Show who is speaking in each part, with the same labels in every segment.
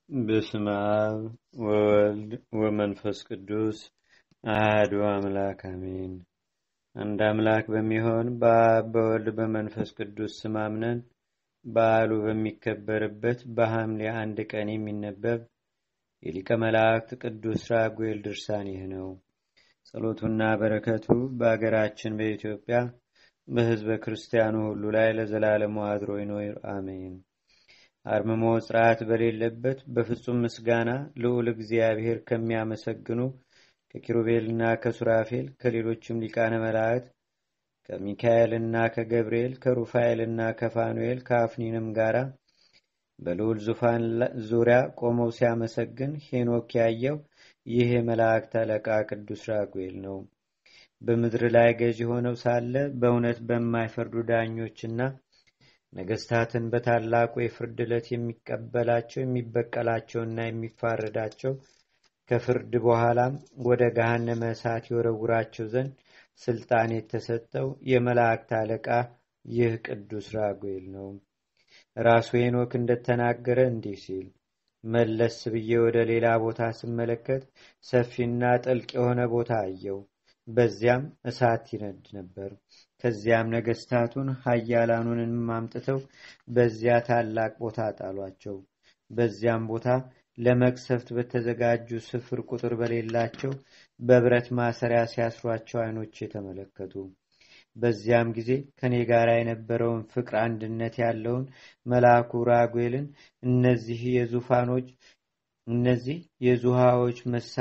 Speaker 1: በስመ አብ ወወልድ ወመንፈስ ቅዱስ አህዱ አምላክ አሜን። አንድ አምላክ በሚሆን በአብ በወልድ በመንፈስ ቅዱስ ስም አምነን በዓሉ በሚከበርበት በሐምሌ አንድ ቀን የሚነበብ የሊቀ መላእክት ቅዱስ ራጉኤል ድርሳን ይህ ነው። ጸሎቱና በረከቱ በአገራችን በኢትዮጵያ በሕዝበ ክርስቲያኑ ሁሉ ላይ ለዘላለሙ አድሮ ይኖር አሜን። አርምሞ ጽርዓት በሌለበት በፍጹም ምስጋና ልዑል እግዚአብሔር ከሚያመሰግኑ ከኪሩቤልና ከሱራፌል ከሌሎችም ሊቃነ መላእክት ከሚካኤልና ከገብርኤል ከሩፋኤልና ከፋኑኤል ከአፍኒንም ጋራ በልዑል ዙፋን ዙሪያ ቆመው ሲያመሰግን ሄኖክ ያየው ይህ የመላእክት አለቃ ቅዱስ ራጉኤል ነው። በምድር ላይ ገዢ ሆነው ሳለ በእውነት በማይፈርዱ ዳኞችና ነገስታትን በታላቁ የፍርድ ዕለት የሚቀበላቸው የሚበቀላቸውና የሚፋረዳቸው ከፍርድ በኋላም ወደ ገሃነመ እሳት የወረውራቸው ዘንድ ስልጣን የተሰጠው የመላእክት አለቃ ይህ ቅዱስ ራጉኤል ነው። ራሱ ሄኖክ እንደተናገረ እንዲህ ሲል መለስ ብዬ ወደ ሌላ ቦታ ስመለከት ሰፊና ጥልቅ የሆነ ቦታ አየው። በዚያም እሳት ይነድ ነበር። ከዚያም ነገስታቱን ኃያላኑንም አምጥተው በዚያ ታላቅ ቦታ ጣሏቸው። በዚያም ቦታ ለመቅሰፍት በተዘጋጁ ስፍር ቁጥር በሌላቸው በብረት ማሰሪያ ሲያስሯቸው አይኖች የተመለከቱ። በዚያም ጊዜ ከኔ ጋር የነበረውን ፍቅር አንድነት ያለውን መልአኩ ራጉኤልን እነዚህ የዙፋኖች እነዚህ የዙሃዎች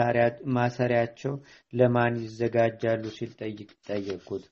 Speaker 1: ማሰሪያቸው ለማን ይዘጋጃሉ ሲል ጠየቅኩት።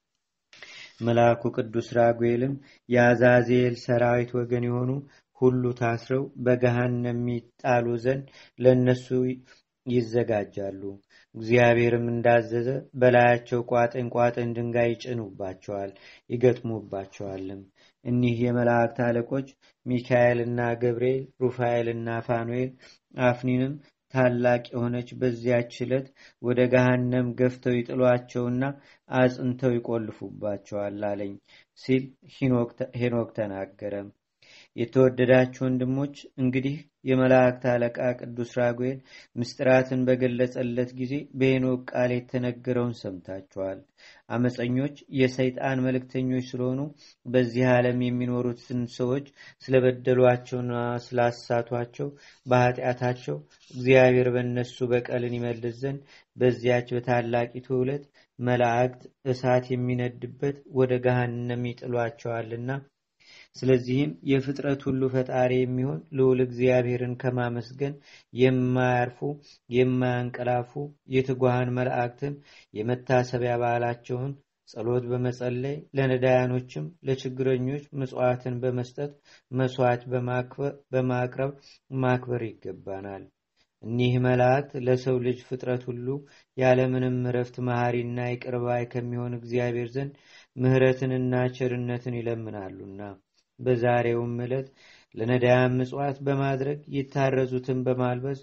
Speaker 1: መልአኩ ቅዱስ ራጉኤልም የአዛዜል ሰራዊት ወገን የሆኑ ሁሉ ታስረው በገሃነም የሚጣሉ ዘንድ ለእነሱ ይዘጋጃሉ። እግዚአብሔርም እንዳዘዘ በላያቸው ቋጥን ቋጥን ድንጋይ ይጭኑባቸዋል፣ ይገጥሙባቸዋልም። እኒህ የመላእክት አለቆች ሚካኤልና ገብርኤል፣ ሩፋኤልና ፋኑኤል አፍኒንም ታላቅ የሆነች በዚያች ዕለት ወደ ገሃነም ገፍተው ይጥሏቸውና አጽንተው ይቆልፉባቸዋል አለኝ ሲል ሄኖክ ተናገረ። የተወደዳችሁ ወንድሞች እንግዲህ የመላእክት አለቃ ቅዱስ ራጉኤል ምስጢራትን በገለጸለት ጊዜ በሄኖክ ቃል የተነገረውን ሰምታችኋል። አመፀኞች የሰይጣን መልእክተኞች ስለሆኑ በዚህ ዓለም የሚኖሩትን ሰዎች ስለበደሏቸውና ስላሳቷቸው በኃጢአታቸው እግዚአብሔር በእነሱ በቀልን ይመልስ ዘንድ በዚያች በታላቂቱ ዕለት መላእክት እሳት የሚነድበት ወደ ገሃነም ይጥሏቸዋልና ስለዚህም የፍጥረት ሁሉ ፈጣሪ የሚሆን ልዑል እግዚአብሔርን ከማመስገን የማያርፉ የማያንቀላፉ የትጉሃን መላእክትን የመታሰቢያ በዓላቸውን ጸሎት በመጸለይ ለነዳያኖችም ለችግረኞች ምጽዋትን በመስጠት መስዋዕት በማቅረብ ማክበር ይገባናል። እኒህ መላእክት ለሰው ልጅ ፍጥረት ሁሉ ያለምንም እረፍት መሐሪና ይቅርባይ ከሚሆን እግዚአብሔር ዘንድ ምሕረትንና ቸርነትን ይለምናሉና በዛሬውም ዕለት ለነዳያን ምጽዋት በማድረግ የታረዙትን በማልበስ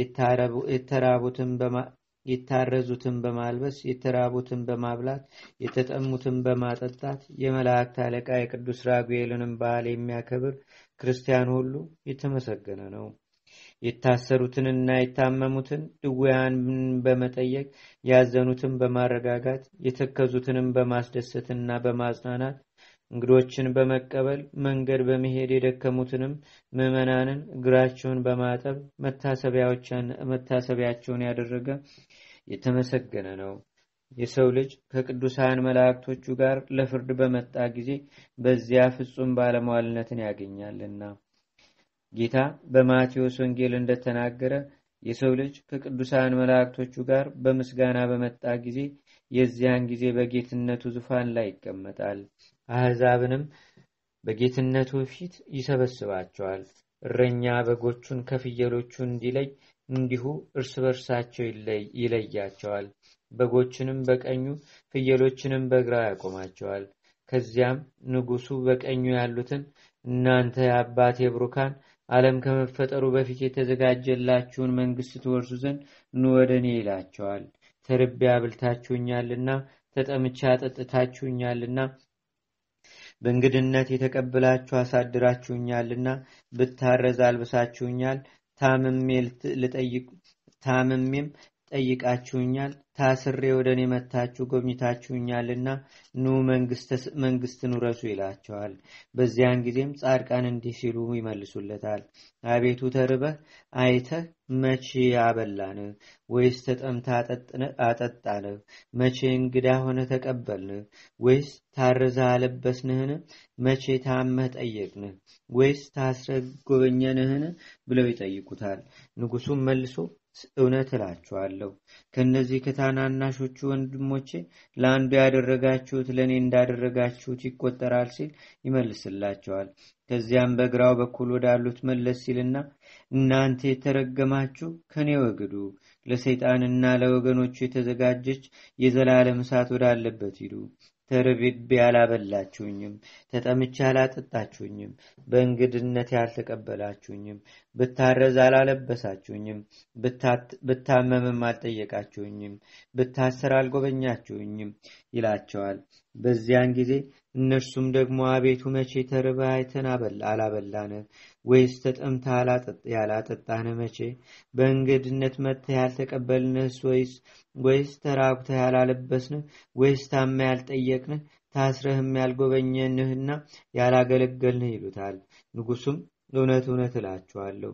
Speaker 1: የታረዙትን በማልበስ የተራቡትን በማብላት የተጠሙትን በማጠጣት የመላእክት አለቃ የቅዱስ ራጉኤልንም በዓል የሚያከብር ክርስቲያን ሁሉ የተመሰገነ ነው። የታሰሩትንና የታመሙትን ድውያንን በመጠየቅ ያዘኑትን በማረጋጋት የተከዙትንም በማስደሰትና በማጽናናት እንግዶችን በመቀበል መንገድ በመሄድ የደከሙትንም ምዕመናንን እግራቸውን በማጠብ መታሰቢያቸውን ያደረገ የተመሰገነ ነው። የሰው ልጅ ከቅዱሳን መላእክቶቹ ጋር ለፍርድ በመጣ ጊዜ በዚያ ፍጹም ባለሟልነትን ያገኛልና ጌታ በማቴዎስ ወንጌል እንደተናገረ የሰው ልጅ ከቅዱሳን መላእክቶቹ ጋር በምስጋና በመጣ ጊዜ የዚያን ጊዜ በጌትነቱ ዙፋን ላይ ይቀመጣል። አሕዛብንም በጌትነቱ ፊት ይሰበስባቸዋል። እረኛ በጎቹን ከፍየሎቹ እንዲለይ እንዲሁ እርስ በርሳቸው ይለያቸዋል። በጎችንም በቀኙ ፍየሎችንም በግራው ያቆማቸዋል። ከዚያም ንጉሡ በቀኙ ያሉትን እናንተ የአባቴ ብሩካን ዓለም ከመፈጠሩ በፊት የተዘጋጀላችሁን መንግሥት ትወርሱ ዘንድ ኑ ወደ እኔ ይላቸዋል። ተርቤ አብልታችሁኛልና፣ ተጠምቼ አጠጥታችሁኛልና፣ በእንግድነት የተቀበላችሁ አሳድራችሁኛልና፣ ብታረዝ አልብሳችሁኛል፣ ታምሜም ጠይቃችሁኛል፣ ታስሬ ወደ እኔ መታችሁ ጎብኝታችሁኛልና ኑ መንግስትን ውረሱ ይላቸዋል። በዚያን ጊዜም ጻድቃን እንዲህ ሲሉ ይመልሱለታል። አቤቱ ተርበህ አይተህ መቼ አበላንህ? ወይስ ተጠምታ አጠጣንህ? መቼ እንግዳ ሆነ ተቀበልንህ? ወይስ ታርዘህ አለበስንህን? መቼ ታመህ ጠየቅንህ? ወይስ ታስረህ ጎበኘንህን? ብለው ይጠይቁታል። ንጉሱም መልሶ እውነት እላችኋለሁ ከእነዚህ ከታናናሾቹ ወንድሞቼ ለአንዱ ያደረጋችሁት ለእኔ እንዳደረጋችሁት ይቆጠራል ሲል ይመልስላቸዋል። ከዚያም በግራው በኩል ወዳሉት መለስ ሲልና እናንተ የተረገማችሁ ከኔ ወግዱ፣ ለሰይጣንና ለወገኖቹ የተዘጋጀች የዘላለም እሳት ወዳለበት ሂዱ። ተርቤ አላበላችሁኝም፣ ተጠምቼ አላጠጣችሁኝም፣ በእንግድነት ያልተቀበላችሁኝም፣ ብታረዝ አላለበሳችሁኝም፣ ብታመምም አልጠየቃችሁኝም፣ ብታሰር አልጎበኛችሁኝም ይላቸዋል። በዚያን ጊዜ እነርሱም ደግሞ አቤቱ መቼ ተርበህ አይተን አላበላንህ? ወይስ ተጠምታ ያላጠጣንህ? መቼ በእንግድነት መጥተህ ያልተቀበልንህስ? ወይስ ወይስ ተራቁተህ ያላለበስንህ? ወይስ ታማ ያልጠየቅንህ? ታስረህም ያልጎበኘንህና ያላገለገልንህ? ይሉታል። ንጉሱም እውነት እውነት እላችኋለሁ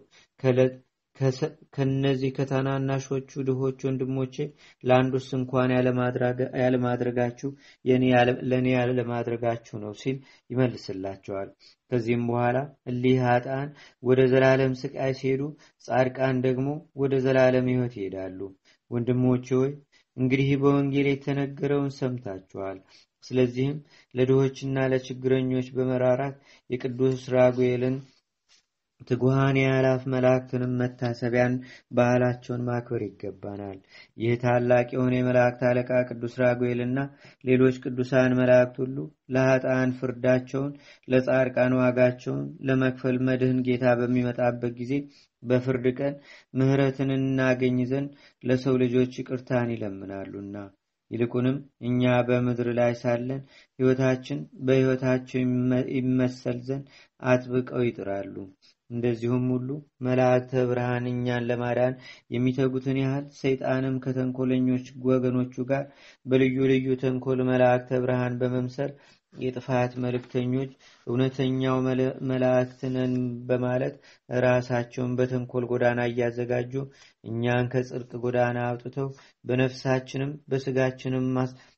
Speaker 1: ከነዚህ ከታናናሾቹ ድሆች ወንድሞቼ ለአንዱስ እንኳን ያለማድረጋችሁ ለእኔ ያለማድረጋችሁ ነው ሲል ይመልስላቸዋል። ከዚህም በኋላ እሊህ ኃጥአን ወደ ዘላለም ስቃይ ሲሄዱ፣ ጻድቃን ደግሞ ወደ ዘላለም ሕይወት ይሄዳሉ። ወንድሞቼ ሆይ እንግዲህ በወንጌል የተነገረውን ሰምታችኋል። ስለዚህም ለድሆችና ለችግረኞች በመራራት የቅዱስ ራጉኤልን ትጉሃን የአላፍ መላእክትንም መታሰቢያን ባህላቸውን ማክበር ይገባናል። ይህ ታላቅ የሆነ የመላእክት አለቃ ቅዱስ ራጉኤልና ሌሎች ቅዱሳን መላእክት ሁሉ ለኃጥአን ፍርዳቸውን፣ ለጻድቃን ዋጋቸውን ለመክፈል መድህን ጌታ በሚመጣበት ጊዜ በፍርድ ቀን ምሕረትን እናገኝ ዘንድ ለሰው ልጆች ይቅርታን ይለምናሉና ይልቁንም እኛ በምድር ላይ ሳለን ሕይወታችን በሕይወታቸው ይመሰል ዘንድ አጥብቀው ይጥራሉ። እንደዚሁም ሁሉ መላእክተ ብርሃን እኛን ለማዳን የሚተጉትን ያህል ሰይጣንም ከተንኮለኞች ወገኖቹ ጋር በልዩ ልዩ ተንኮል መላእክተ ብርሃን በመምሰል የጥፋት መልእክተኞች እውነተኛው መላእክት ነን በማለት ራሳቸውን በተንኮል ጎዳና እያዘጋጁ እኛን ከጽድቅ ጎዳና አውጥተው በነፍሳችንም በስጋችንም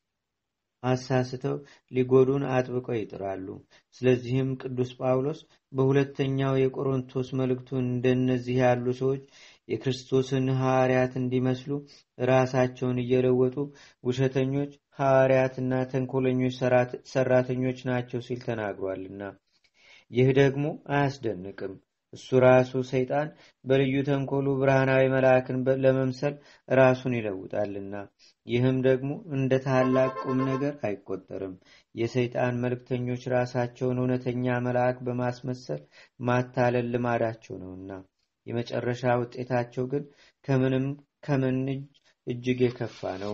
Speaker 1: አሳስተው ሊጎዱን አጥብቀው ይጥራሉ። ስለዚህም ቅዱስ ጳውሎስ በሁለተኛው የቆሮንቶስ መልእክቱ እንደነዚህ ያሉ ሰዎች የክርስቶስን ሐዋርያት እንዲመስሉ ራሳቸውን እየለወጡ ውሸተኞች ሐዋርያትና ተንኮለኞች ሰራተኞች ናቸው ሲል ተናግሯልና ይህ ደግሞ አያስደንቅም። እሱ ራሱ ሰይጣን በልዩ ተንኮሉ ብርሃናዊ መልአክን ለመምሰል ራሱን ይለውጣልና ይህም ደግሞ እንደ ታላቅ ቁም ነገር አይቆጠርም። የሰይጣን መልእክተኞች ራሳቸውን እውነተኛ መልአክ በማስመሰል ማታለል ልማዳቸው ነውና የመጨረሻ ውጤታቸው ግን ከምንም ከምን እጅግ የከፋ ነው።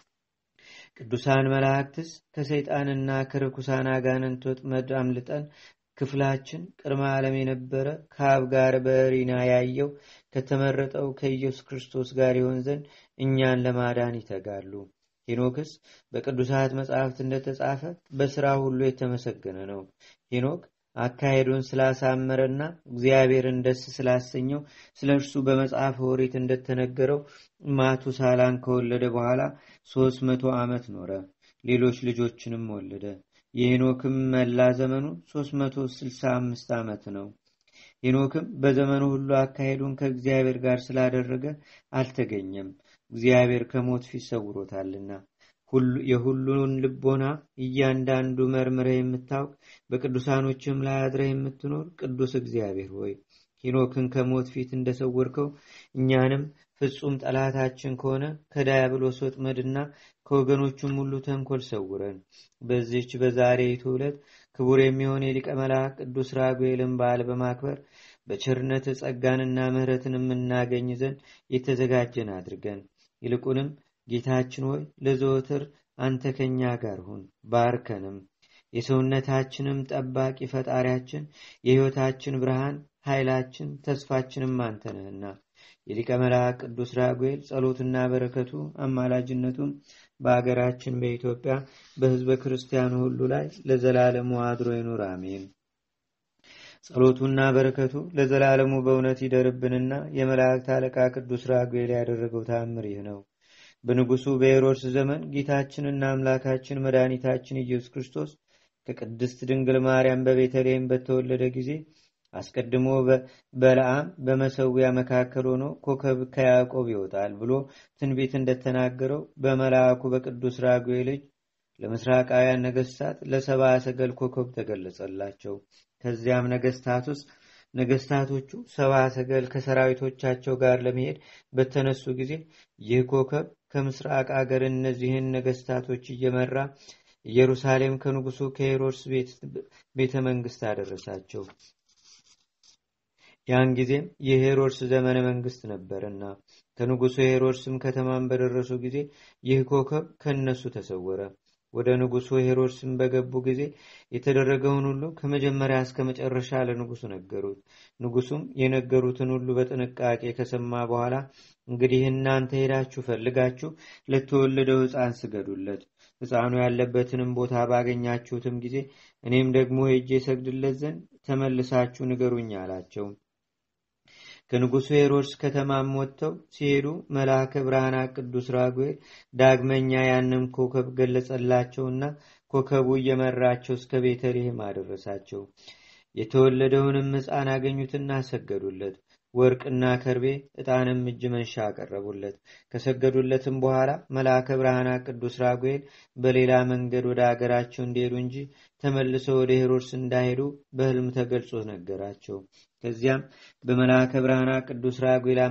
Speaker 1: ቅዱሳን መላእክትስ ከሰይጣንና ከርኩሳን አጋንንት ወጥመድ አምልጠን ክፍላችን ቅድመ ዓለም የነበረ ከአብ ጋር በሪና ያየው ከተመረጠው ከኢየሱስ ክርስቶስ ጋር ይሆን ዘንድ እኛን ለማዳን ይተጋሉ። ሄኖክስ በቅዱሳት መጽሐፍት እንደተጻፈ በሥራ ሁሉ የተመሰገነ ነው። ሄኖክ አካሄዱን ስላሳመረና እግዚአብሔርን ደስ ስላሰኘው ስለ እርሱ በመጽሐፍ ኦሪት እንደተነገረው ማቱሳላን ከወለደ በኋላ ሦስት መቶ ዓመት ኖረ። ሌሎች ልጆችንም ወለደ። የሄኖክም መላ ዘመኑ 365 ዓመት ነው። ሄኖክም በዘመኑ ሁሉ አካሄዱን ከእግዚአብሔር ጋር ስላደረገ አልተገኘም፣ እግዚአብሔር ከሞት ፊት ሰውሮታልና። የሁሉን ልቦና እያንዳንዱ መርምረህ የምታውቅ በቅዱሳኖችም ላይ አድረህ የምትኖር ቅዱስ እግዚአብሔር ሆይ ሄኖክን ከሞት ፊት እንደሰወርከው እኛንም ፍጹም ጠላታችን ከሆነ ከዳያብሎስ ወጥመድና ከወገኖቹም ሁሉ ተንኮል ሰውረን። በዚህች በዛሬይቱ ዕለት ክቡር የሚሆን የሊቀ መልአክ ቅዱስ ራጉኤልን በዓል በማክበር በቸርነት ጸጋንና ምሕረትን የምናገኝ ዘንድ የተዘጋጀን አድርገን። ይልቁንም ጌታችን ሆይ ለዘወትር አንተ ከኛ ጋር ሁን፣ ባርከንም። የሰውነታችንም ጠባቂ ፈጣሪያችን፣ የሕይወታችን ብርሃን፣ ኃይላችን ተስፋችንም አንተ ነህና የሊቀ መልአክ ቅዱስ ራጉኤል ጸሎትና በረከቱ አማላጅነቱም በአገራችን በኢትዮጵያ በሕዝበ ክርስቲያኑ ሁሉ ላይ ለዘላለሙ አድሮ ይኑር፣ አሜን። ጸሎቱና በረከቱ ለዘላለሙ በእውነት ይደርብንና የመላእክት አለቃ ቅዱስ ራጉኤል ያደረገው ታምር ይህ ነው። በንጉሱ በሄሮድስ ዘመን ጌታችንና አምላካችን መድኃኒታችን ኢየሱስ ክርስቶስ ከቅድስት ድንግል ማርያም በቤተልሔም በተወለደ ጊዜ አስቀድሞ በለዓም በመሰዊያ መካከል ሆኖ ኮከብ ከያዕቆብ ይወጣል ብሎ ትንቢት እንደተናገረው በመልአኩ በቅዱስ ራጉኤል እጅ ለምስራቃውያን ነገስታት ለሰባ ሰገል ኮከብ ተገለጸላቸው። ከዚያም ነገስታት ውስጥ ነገስታቶቹ ሰባ ሰገል ከሰራዊቶቻቸው ጋር ለመሄድ በተነሱ ጊዜ ይህ ኮከብ ከምስራቅ አገር እነዚህን ነገስታቶች እየመራ ኢየሩሳሌም ከንጉሱ ከሄሮድስ ቤተ መንግስት አደረሳቸው። ያን ጊዜም የሄሮድስ ዘመነ መንግስት ነበርና ከንጉሱ ሄሮድስም ከተማን በደረሱ ጊዜ ይህ ኮከብ ከነሱ ተሰወረ። ወደ ንጉሱ ሄሮድስም በገቡ ጊዜ የተደረገውን ሁሉ ከመጀመሪያ እስከ መጨረሻ ለንጉሱ ነገሩት። ንጉሱም የነገሩትን ሁሉ በጥንቃቄ ከሰማ በኋላ እንግዲህ እናንተ ሄዳችሁ ፈልጋችሁ ለተወለደው ሕፃን ስገዱለት፣ ሕፃኑ ያለበትንም ቦታ ባገኛችሁትም ጊዜ እኔም ደግሞ ሄጄ ሰግድለት ዘንድ ተመልሳችሁ ንገሩኝ አላቸው። ከንጉሱ ሄሮድስ ከተማም ወጥተው ሲሄዱ መልአከ ብርሃናት ቅዱስ ራጉኤል ዳግመኛ ያንን ኮከብ ገለጸላቸውና ኮከቡ እየመራቸው እስከ ቤተልሔም አደረሳቸው። የተወለደውንም ሕፃን አገኙትና ሰገዱለት። ወርቅና ከርቤ ዕጣንም እጅ መንሻ አቀረቡለት። ከሰገዱለትም በኋላ መልአከ ብርሃናት ቅዱስ ራጉኤል በሌላ መንገድ ወደ አገራቸው እንዲሄዱ እንጂ ተመልሰው ወደ ሄሮድስ እንዳሄዱ በሕልም ተገልጾ ነገራቸው። ከዚያም በመልአከ ብርሃናት ቅዱስ ራጉኤል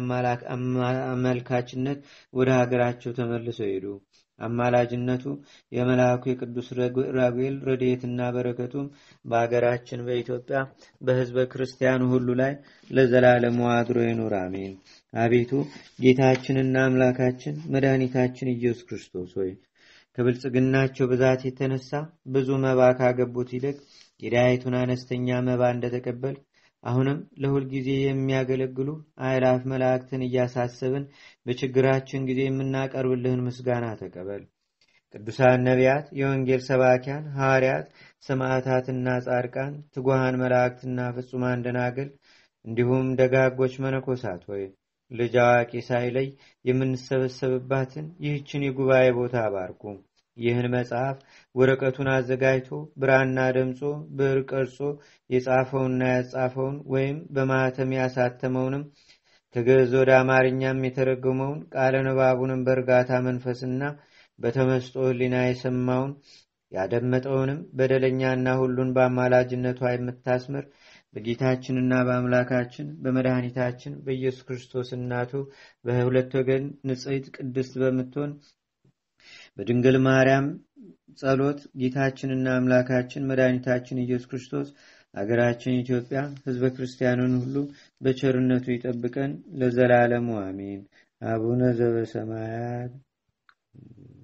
Speaker 1: አመልካችነት ወደ ሀገራቸው ተመልሰው ሄዱ። አማላጅነቱ የመልአኩ የቅዱስ ራጉኤል ረድኤትና በረከቱም በአገራችን በኢትዮጵያ በሕዝበ ክርስቲያኑ ሁሉ ላይ ለዘላለሙ አድሮ ይኑር፣ አሜን። አቤቱ ጌታችንና አምላካችን መድኃኒታችን ኢየሱስ ክርስቶስ ሆይ ከብልጽግናቸው ብዛት የተነሳ ብዙ መባ ካገቡት ይልቅ የዳያይቱን አነስተኛ መባ እንደተቀበል አሁንም ለሁልጊዜ የሚያገለግሉ አእላፍ መላእክትን እያሳሰብን በችግራችን ጊዜ የምናቀርብልህን ምስጋና ተቀበል። ቅዱሳን ነቢያት፣ የወንጌል ሰባኪያን ሐዋርያት፣ ሰማዕታትና ጻድቃን፣ ትጉሃን መላእክትና ፍጹማን ደናግል እንዲሁም ደጋጎች መነኮሳት ሆይ ልጅ አዋቂ ሳይለይ የምንሰበሰብባትን ይህችን የጉባኤ ቦታ አባርኩ። ይህን መጽሐፍ ወረቀቱን አዘጋጅቶ ብራና ደምጾ ብዕር ቀርጾ የጻፈውንና ያጻፈውን ወይም በማኅተም ያሳተመውንም ከግዕዝ ወደ አማርኛም የተረጎመውን ቃለ ንባቡንም በእርጋታ መንፈስና በተመስጦ ሕሊና የሰማውን ያደመጠውንም በደለኛና ሁሉን በአማላጅነቷ የምታስምር በጌታችንና በአምላካችን በመድኃኒታችን በኢየሱስ ክርስቶስ እናቱ በሁለት ወገን ንጽሕት ቅድስት በምትሆን በድንግል ማርያም ጸሎት ጌታችንና አምላካችን መድኃኒታችን ኢየሱስ ክርስቶስ አገራችን ኢትዮጵያ ሕዝበ ክርስቲያኑን ሁሉ በቸርነቱ ይጠብቀን ለዘላለሙ አሜን። አቡነ ዘበሰማያት